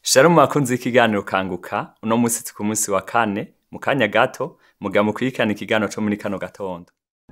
Shalom bakunzi y'ikiganiro kanguka uno musi turi ku musi wa kane mu kanya gato muga mukurikirana ikiganiro co muri kano gatondo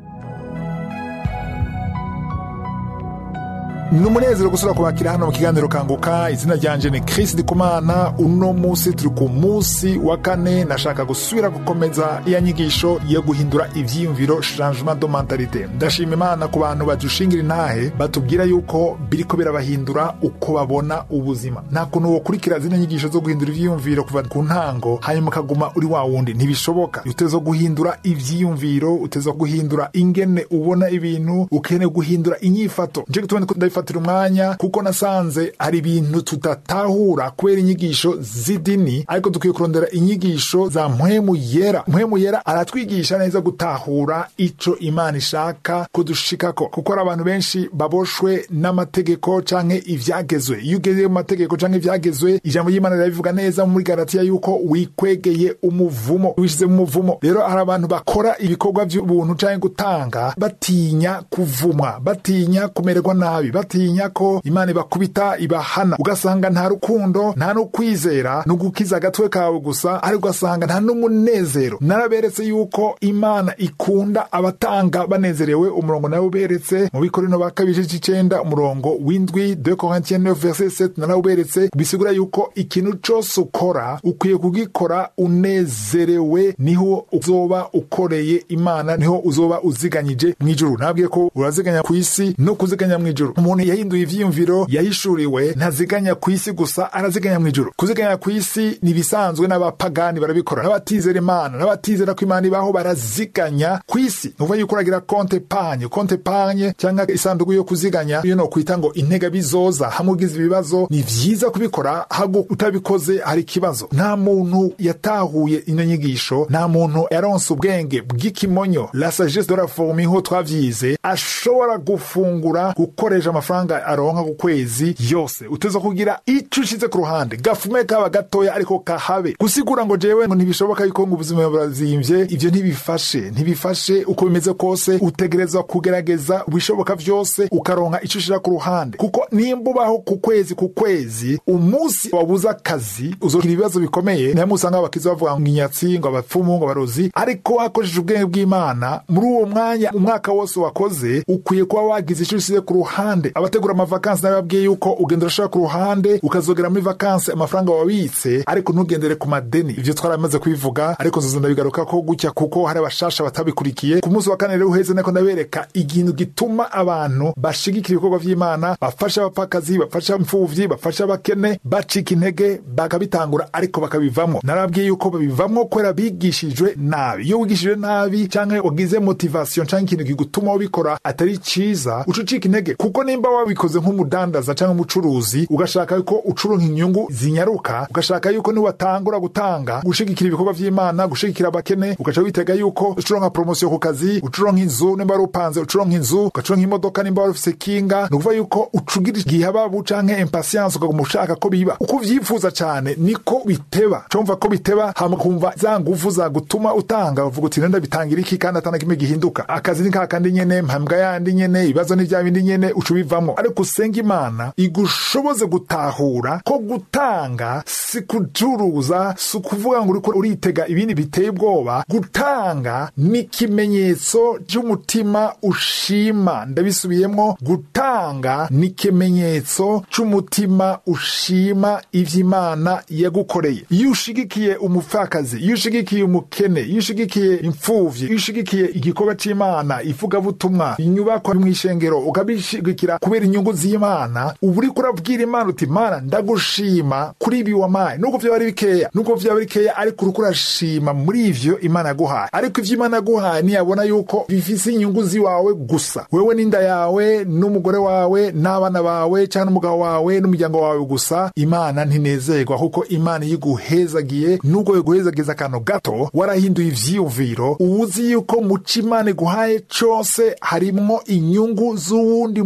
ni umunezero gusura kubakira hano mu kiganiro kanguka izina ryanje ni Chris Ndikumana uno musi turi ku musi wa kane nashaka gusubira gukomeza iya nyigisho yo guhindura ivyiyumviro changement de mentalité ndashima imana ku bantu badushingira intahe batubwira yuko biriko birabahindura uko babona ubuzima nta kuntu wokurikira zino nyigisho zo guhindura ivyiyumviro kuva ku ntango hanyuma ukaguma uri wa wundi ntibishoboka uteza guhindura ivyiyumviro uteza guhindura ingene ubona ibintu ukeneye guhindura inyifato nje gutuma ndabifatira umwanya kuko nasanze hari ibintu tudatahura kubera inyigisho z'idini ariko dukwiye kurondera inyigisho za mpwemu yera mpwemu yera aratwigisha neza gutahura ico imana ishaka kudushikako kuko hari abantu benshi baboshwe n'amategeko canke ivyagezwe iyo ugeze mu mategeko canke ivyagezwe ijambo ry'imana rirabivuga neza muri galatiya yuko wikwegeye umuvumo wishize mu muvumo rero hari abantu bakora ibikorwa vy'ubuntu canke gutanga batinya kuvumwa batinya kumererwa nabi batinya ko imana ibakubita ibahana ugasanga nta rukundo nta no kwizera ni ugukiza agatwe kawe gusa ariko ugasanga nta n'umunezero naraberetse yuko imana ikunda abatanga banezerewe umurongo nawe uberetse mu bikorino ba kabiri c'icenda umurongo w'indwi de corintien 9 verset 7 narawuberetse bisigura yuko ikintu cose ukora ukwiye kugikora unezerewe niho uzoba ukoreye imana niho uzoba uziganyije mw'ijuru nabwiye ko uraziganya ku isi no kuziganya mw'ijuru umuntu yahinduye ivyiyumviro yahishuriwe ntaziganya ku isi gusa araziganya mw'ijuru kuziganya ku isi ni ibisanzwe n'abapagani barabikora n'abatizera imana n'abatizera ko imana ibaho baraziganya ku isi ni ukuvuga yuko uragira konte panye konte panye cyangwa isanduku yo kuziganya iyo no kwita ngo intega bizoza hamwe ugize ibibazo ni vyiza kubikora hago utabikoze hari ikibazo nta muntu yatahuye ino nyigisho nta muntu yaronse ubwenge bw'ikimonyo la sagesse de la forme ho twavyize ashobora gufungura gukoresha amafaranga aronka ku kwezi yose uteza kugira ico ushize ku ruhande gafume kaba gatoya ariko kahabe gusigura ngo jewe ngo ntibishoboka yuko ngo ubuzima burazimvye ivyo ntibifashe ntibifashe uko bimeze kose utegerezwa kugerageza ibishoboka vyose ukaronka ico ushira ku ruhande kuko nimba ubaho ku kwezi ku kwezi umunsi wabuze akazi uzogira ibibazo bikomeye nihamwe usanga abakizi bavuga ngo inyatsi ngo abapfumu ngo abarozi ariko wakoresheje ubwenge bw'imana muri uwo mwanya umwaka wose wakoze ukwiye kuba wagize ico usize ku ruhande abategura amavakansi nababwiye yuko ugenda urashira ku ruhande ukazogera muri vakansi amafaranga wabitse ariko ntugendere ku madeni ivyo twaramaze kubivuga ariko nzoza ndabigaruka ko gutya kuko hari abashasha batabikurikiye ku munsi wa kane rero uheze nako ndabereka ikintu gituma abantu bashigikira ibikorwa vy'imana bafasha abapfakazi bafasha imfuvyi bafasha abakene bacika intege bakabitangura ariko bakabivamwo narabwiye yuko babivamwo kubera bigishijwe nabi iyo wigishijwe nabi canke wagize motivation canke ikintu kigutuma wabikora atari ciza uca ucika intege kuko nimba wabikoze nk'umudandaza canke umucuruzi ugashaka yuko ucuronka inyungu zinyaruka ugashaka yuko niwatangura gutanga gushigikira ibikorwa vy'imana gushigikira abakene ugaca witega yuko ucuronka promosiyo ku kazi ucuronka inzu nimba wari upanze ucuronka inzu ugacuronka imodoka nimba wari ufise kinga ni ukuvuga yuko ucugira igihababu canke impasiyanse ukaguma ushaka ko biba uko uvyifuza cane niko biteba comva ko biteba hama kumva za nguvu zagutuma utanga uvuga uti nenda bitangira iki kandi atana kimwe gihinduka akazi ni kakandi nyene mpambwa yandi nyene ibibazo ni vya bindi nyene uca ubivamwo ariko usenga imana igushoboze gutahura ko gutanga si kucuruza si ukuvuga ngo uriko uritega ibindi biteye ubwoba gutanga ni ikimenyetso c'umutima ushima ndabisubiyemwo gutanga ni ikimenyetso c'umutima ushima ivy'imana yagukoreye iyo ushigikiye umupfakazi iyo ushigikiye umukene iyo ushigikiye imfuvyi iyo ushigikiye igikorwa c'imana ivugabutumwa inyubakwa mw'ishengero ukabishigikira kubera inyungu z'imana uba uriko urabwira imana uti mana ndagushima kuri ibi wamaye nubwo vyaba ari bikeya nubwo vyaba ari bikeya ariko uriko urashima muri ivyo imana yaguhaye ariko ivyo imana yaguhaye ntiyabona yuko bifise inyungu ziwawe gusa wewe n'inda yawe n'umugore wawe n'abana bawe canke n'umugabo wawe n'umuryango wawe gusa imana ntinezerwa kuko imana iyo iguhezagiye nubwo iguhezagiza akantu gato warahinduye ivyiyumviro uba uzi yuko mu co imana iguhaye cose harimwo inyungu z'uwundi muntu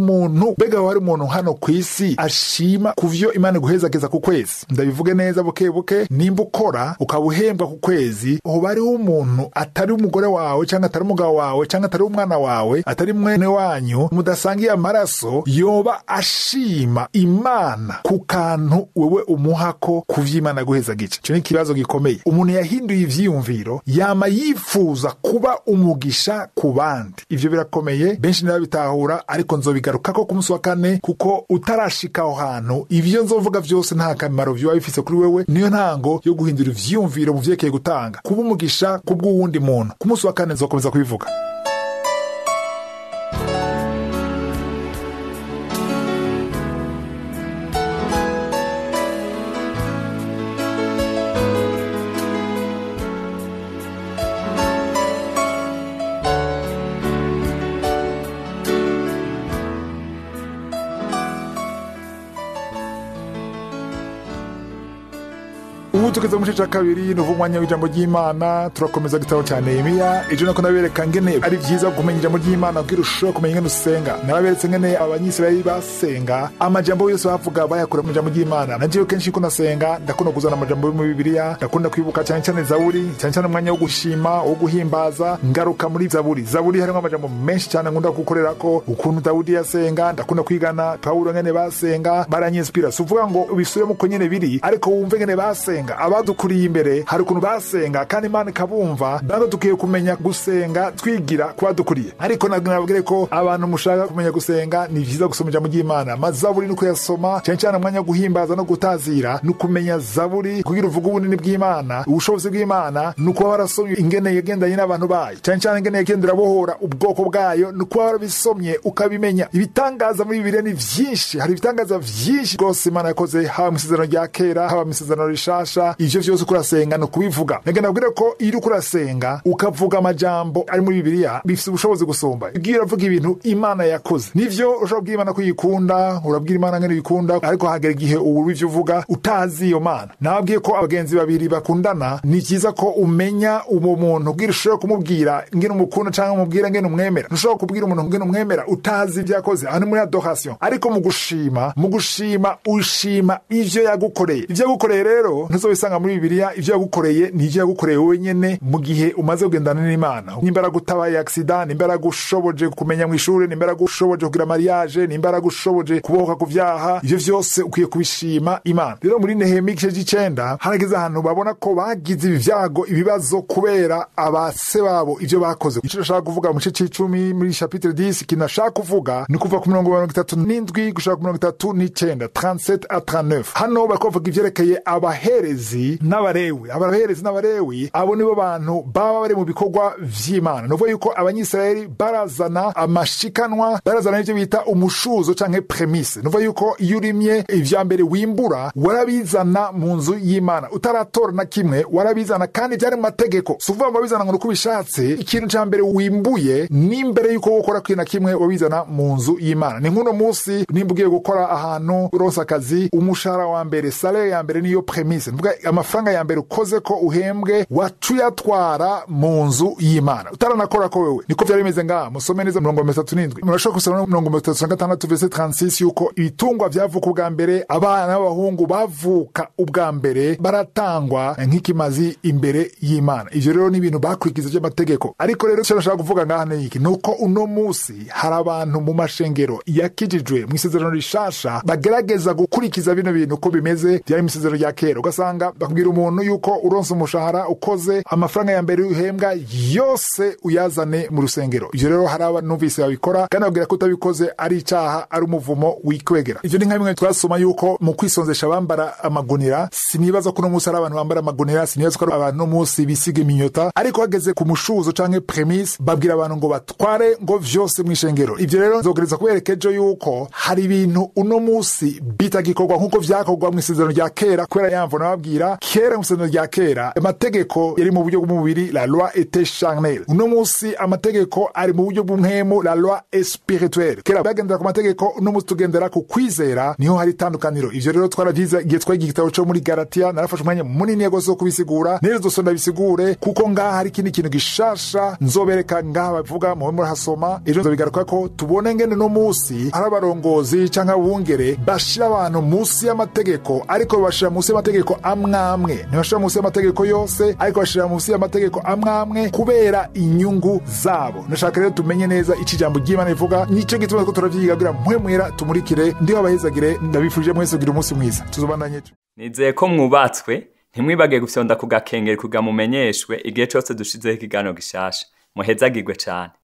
umuntu mbega wari umuntu hano ku isi ashima ku vyo imana iguhezageza ku kwezi ndabivuge neza buke buke nimba ukora ukaba uhembwa ku kwezi hoba hariho umuntu atari umugore wawe cyangwa atari umugabo wawe cyangwa atari umwana wawe atari mwene wanyu mudasangiye amaraso yoba ashima imana ku kantu wewe umuhako ku vy'imana guhezagica ico ni ikibazo gikomeye umuntu yahinduye ivyiyumviro yama yifuza kuba umugisha ku bandi ivyo birakomeye benshi ntibabitahura ariko nzobigarukako ku munsi wa kane kuko utarashika aho hantu ivyo nzovuga vyose nta kamaro vyoba bifise kuri wewe niyo ntango yo guhindura ivyiyumviro mu vyerekeye gutanga kuba umugisha ku bw'uwundi muntu ku munsi wa kane nzokomeza kubivuga ubu tugeze mu gice cya kabiri ni umwanya w'ijambo ry'imana turakomeza igitabo cya nehemiya ejo nako nabereka ngene ari byiza kumenya ijambo ry'imana kugira urusheho kumenya ingene usenga nababeretse ngene abanyisirayeli basenga amajambo yose bavuga bayakura mu ijambo ry'imana nagiye kenshi ko nasenga ndakunda kuzana amajambo yo mu bibiliya ndakunda kwibuka cyane cyane zaburi cyane cyane umwanya wo gushima wo guhimbaza ngaruka muri zaburi zaburi harimo amajambo menshi cyane nkunda gukorera ko ukuntu dawudi yasenga ndakunda kwigana pawulo ngene basenga baranyinspira si uvuga ngo ubisubiremo uko nyene biri ariko wumve ngene basenga abadukuriye imbere hari ukuntu basenga kandi imana ikabumva natwe dukwiye kumenya gusenga twigira ku badukuriye ariko nabwire ko abantu mushaka kumenya gusenga ni byiza gusoma ijambo ry'imana amazaburi ni ukuyasoma cyane cyane umwanya wo guhimbaza no gutazira ni ukumenya zaburi kugira uvuge ubunini bw'imana ubushobozi bw'imana ni ukuba warasomye ingene yagendanye n'abantu bayo cyane cyane ingene yagenda irabohora ubwoko bwayo ni ukuba warabisomye ukabimenya ibitangaza muri bibiliya ni vyinshi hari ibitangaza vyinshi rwose imana yakoze haba mu isezerano rya kera haba mu isezerano rishasha ivyo vyose uko urasenga ni ukubivuga nagenda nabwire ko iyo uriko urasenga ukavuga amajambo ari muri bibiliya bifise ubushobozi gusumba iyo uravuga ibintu imana yakoze nivyo ushobora kubwira imana ko uyikunda urabwira imana ngene uyikunda ariko hagera igihe ubu ivyo uvuga utazi iyo mana nababwiye ko abagenzi babiri bakundana ni vyiza ko umenya uwo muntu kugira ushobore kumubwira ngene umukunda canke umubwira ngene umwemera ntushobora kubwira umuntu ngene umwemera utazi ivyo yakoze aho ni muri adoration ariko mu gushima mu gushima ushima ivyo yagukoreye ivyo yagukoreye rero ntuzobisanga muri bibiliya ivyo yagukoreye ni ivyo yagukoreye wowe nyene mu gihe umaze kugendana n'imana nimba yaragutabaye aksida nimba yaragushoboje kumenya mu ishuri nimba yaragushoboje kugira mariage nimba yaragushoboje kubohoka ku vyaha ivyo vyose ukwiye kubishima imana rero muri nehemiya igice c'icenda harageze ahantu babona ko bagize ibi vyago ibibazo kubera abase babo ivyo bakoze ico nashaka kuvuga mu gice c'icumi muri chapitre 10 ikintu nashaka kuvuga ni kuva ku mirongo mirongo itatu n'indwi gushaka ku mirongo itatu n'icenda 37 a 39 hano bariko bavuga ivyerekeye abaherezi n'abarewi abaherezi n'abarewi abo nibo bantu baba bari mu bikorwa vy'imana ni ukuvuga yuko abanyisirayeli barazana amashikanwa barazana n'ivyo bita umushuzo canke premise ni ukuvuga yuko iyo urimye ivya mbere wimbura warabizana mu nzu y'imana utaratora na kimwe warabizana kandi vyari mu mategeko si ukuvuga ngo wabizana ngo ni uko ubishatse ikintu ca mbere wimbuye n'imbere yuko gukora kintu na kimwe wabizana mu nzu y'imana ni nk'uno munsi nimba ugiye gukora ahantu uronse akazi umushahara wa mbere salere ya mbere niyo premise ni amafaranga ya mbere ukoze ko uhembwe waca uyatwara mu nzu y'imana utaranakora ko wewe niko vyari bimeze ngaha musome neza mirongo mirongo itatu n'indwi murashobora gusoma no mirongo mirongo itatu na gatandatu vese 36 yuko ibitungwa vyavuka ubwa mbere abana b'abahungu bavuka ubwa mbere baratangwa nk'ikimazi imbere y'imana ivyo rero ni ibintu bakurikiza vy'amategeko ariko rero ico nashaka kuvuga ngaha ni iki ni uko uno musi hari abantu mu mashengero yakijijwe mu isezerano rishasha bagerageza gukurikiza bino bintu uko bimeze vyari mu isezerano rya kera ugasanga bakubwira umuntu yuko uronse umushahara ukoze amafaranga ya mbere uhembwa yose uyazane mu rusengero ivyo rero hari abanumvise babikora kandi babwira ko utabikoze ari icaha ari umuvumo wikwegera ivyo ni nka bimwe twasoma yuko mu kwisonzesha bambara amagunira sinibaza ko uno munsi ari abantu bambara amagunira sinibaza ko ari abantu uno munsi bisiga iminyota ariko hageze ku mushuzo canke premise babwira abantu ngo batware ngo vyose mw'ishengero ivyo rero nzogereza kubereka ejo yuko hari ibintu uno munsi bitagikorwa nk'uko vyakorwa mw'isezerano rya kera kubera yamvo nababwiye ndabibabwira kera mu isezerano rya kera amategeko yari mu buryo bw'umubiri la loi était charnelle uno munsi amategeko ari mu buryo bw'umwemu la loi est spirituelle kera bagendera ku mategeko uno munsi tugendera ku kwizera niho hari itandukaniro ivyo rero twaravyize igihe twagiye igitabo co muri galatiya narafashe umwanya munini rwose wo kubisigura nero zose ndabisigure kuko ngaha hari ikindi kintu gishasha nzobereka ngaha bavuga mube murahasoma ejo nzobigaruka ko tubone ngene no munsi hari abarongozi canke abungere bashira abantu munsi y'amategeko ariko bashira munsi y'amategeko amwamwe ntibashira munsi y'amategeko yose ariko bashira munsi y'amategeko amwamwe kubera inyungu zabo ndashaka rero tumenye neza ico ijambo ry'imana rivuga nico gituma ko turavyiga kugira mpwemwera tumurikire ndiho abahezagire ndabifurije mwese kugira umunsi mwiza tuzobandanye nizeye ko mwubatswe ntimwibage gufyonda ku gakengeri kugira mumenyeshwe igihe cose dushizeho ikiganiro gishasha muhezagirwe cane